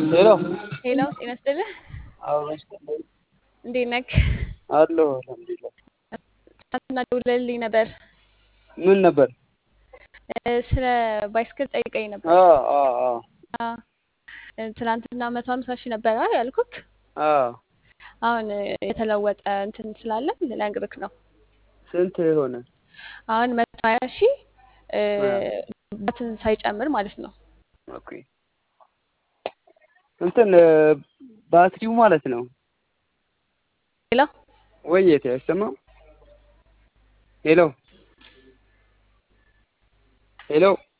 ሄሎ ሄሎ ጤና ይስጥልህ። እንዴት ነህ? አለሁ አልሐምዱሊላህ። ትናንትና ደውለህልኝ ነበር ምን ነበር? እ፣ ስለ ባይስክል ጠይቀኝ ነበር። አ አ አ አ፣ ትናንትና መቶ ሀምሳ ሺህ ነበር አ ያልኩክ። አ አሁን የተለወጠ እንትን ስላለ ልነግርክ ነው። ስንት ሆነ? አሁን መቶ ሀያ ሺህ እ፣ አ ባትን ሳይጨምር ማለት ነው። ኦኬ እንትን እ፣ ባትሪው ማለት ነው ሄሎ ወየት አይሰማም? ሄሎ ሄሎ